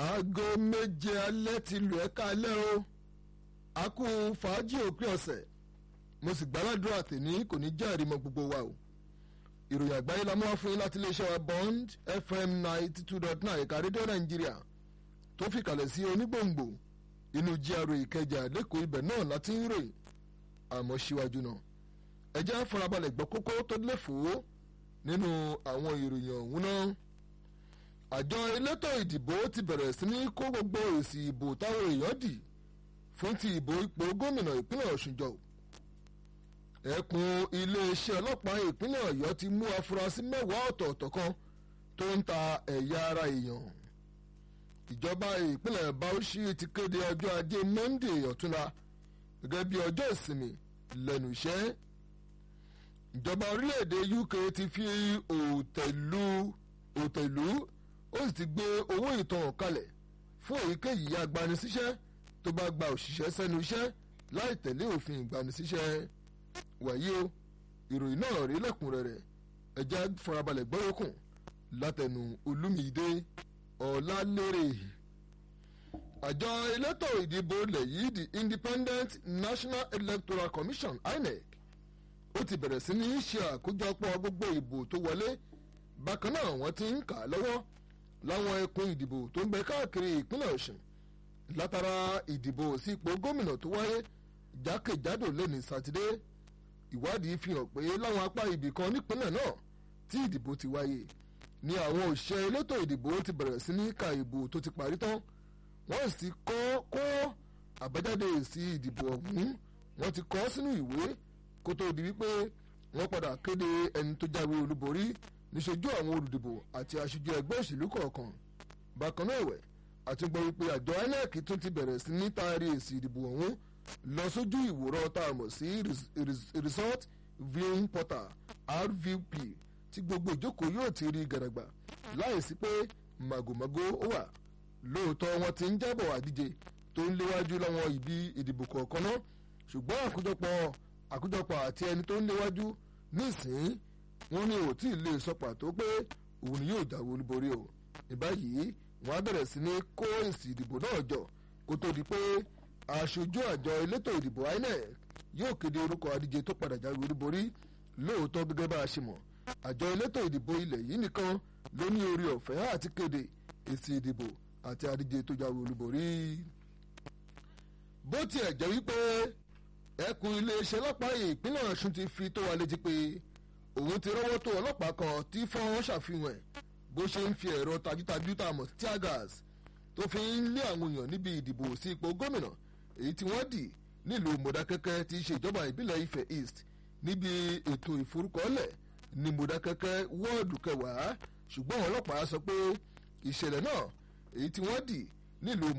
aago méje alẹ́ ti lù ẹ́ kálẹ́ o a kú fàájì òpin ọ̀sẹ̀ mo sì gbàládùra tèmi kò ní jẹ́ àrímọ gbogbo wa o ìròyìn àgbáyé la mú wá fún yín láti iléeṣẹ́ wa bond fm ninety two dot nine ẹ̀ka rédíò nàìjíríà tó fi kalẹ̀ sí onígbòǹgbò inú GRA ìkẹjà lẹ́kọ̀ọ́ ibẹ̀ náà láti ń ròyìn àmọ́ síwájú náà ẹ jẹ́ farabalẹ̀ gbọ́ kókó tó lè fò ó nínú àwọn ìròyìn ọ̀hún náà àjọ elétò ìdìbò ti bẹ̀rẹ̀ sí ní kó gbogbo èsì ìbò táwọn èèyàn dì fún ti ìbò ipò gómìnà ìpínlẹ̀ ọ̀ṣun jọ ẹkùn iléeṣẹ́ ọlọ́pàá ìpínlẹ̀ ọ̀yọ́ ti mú afurasí mẹ́wàá ọ̀tọ̀ọ̀tọ̀ kan tó ń ta ẹ̀yà ara èèyàn ìjọba ìpínlẹ̀ bauchi ti kéde ọjọ́ ajé monday ọ̀túnla gẹ́gẹ́ bí ọjọ́ ìsinmi lẹ́nu iṣẹ́ ìjọba orílẹ̀-èdè uk ti fi òtẹ̀lú òtẹ̀lú ó sì ti gbé owó ìtanràn kalẹ̀ fún èyíkéyìí agbanisíṣẹ́ tó bá gba òṣìṣẹ́ sẹ́nu iṣẹ́ láì tẹ̀lé òfin ìgbanisíṣẹ́ wàyí o ìròyìn náà rí lẹ́kùnrẹ́rẹ́ ẹja farabalẹ̀ gbọ́yọ̀kùn látẹnu olúmídé ọ̀làlérè àjọ elétò ìdìbò ilẹ̀ yìí the independent national electoral commission inec ó ti bẹ̀rẹ̀ sí ní ṣe àkójọpọ̀ gbogbo ìbò tó wọlé bákan náà wọ́n ti ń kà á lọ́wọ́ láwọn ẹkùn ìdìbò tó ń bẹ káàkiri ìpínlẹ̀ ọ̀sùn látara ìdìbò sí ipò gómìnà tó wáyé jákèjádò lẹ́ni sátidé ìwádìí fi hàn pé láwọn apá ibì kan nípínlẹ̀ náà tí ìdìbò ti wáyé ni àwọn òṣìṣẹ́ elétò ìdìbò ti bẹ̀rẹ̀ sí ní ka ìbò tó ti parí tán wọ́n sì kọ́ kó àbájáde èsì ìdìbò ọ̀hún wọ́n ti kọ́ sínú ìwé kó tó di wípé wọ́n padà kéde ẹni tó jáwé olúborí níṣojú àwọn olùdìbò àti aṣojú ẹgbẹ́ òṣèlú kọ̀ọ̀kan bákan náà ẹ̀wẹ̀ àti gbọ́ wípé àjọ inec tún ti bẹ̀rẹ̀ sí ní taari èsì ìdìbò ọ̀hún lọ sójú ìwòran tá a mọ̀ sí result viewing portal rvp tí gbogbo ìjókòó yóò ti rí gàdàgbà láìsí pé màgòmágó ó wà lóòótọ́ wọn ti ń jábọ̀ àdíje tó ń léwájú láwọn ibi ìdìbò kọ̀ọ̀kan náà ṣùgbọ́n àkójọpọ̀ àkójọpọ̀ àti ẹni tó ń léwájú nísìnyí wọn ní ò tí ì lè sọ pàtó pé òun ni yóò jáwé olúborí o ìbáyìí wọn á bẹ̀rẹ̀ sí ní kó èsì ìdìbò náà jọ kó tó di pé aṣojú àjọ elétò ìdìbò inec yóò kéde orúkọ adíje tó padà jáwé olúborí lóòótọ́ gẹ́gẹ́ bá a ṣe mọ̀ àjọ elétò ìdìbò ilẹ̀ yìí nìkan ló ní orí ọ̀fẹ́ àti kéde èsì ìdìbò àti adíje tó jáwé olúborí. bó tiẹ̀ jẹ́ wípé ẹkùn iléeṣẹ́ ọlọ́pàá ìpínlẹ̀ ọ̀ṣun ti fi tó wa létí pé òun ti rọ́wọ́ tó ọlọ́pàá kan tí fọ́n ṣàfihàn ẹ̀ bó ṣe ń fi ẹ̀rọ tajútajú tá a mọ̀ sí tear gas tó fi ń lé àwọn èèyàn níbi ìdìbò sí ipò gómìnà èyí tí wọ́n dì nílùú mọ̀dákẹ́kẹ́ tí í ṣe ìjọba ìbílẹ̀ ifẹ̀ east níbi ètò ìforúkọlẹ̀ ní mọ̀dákẹ́kẹ́ wọ́ọ̀dù kẹwàá ṣùgbọ́n ọlọ́pàá sọ pé ìṣẹ̀lẹ̀ náà èyí tí wọ́n dì nílùú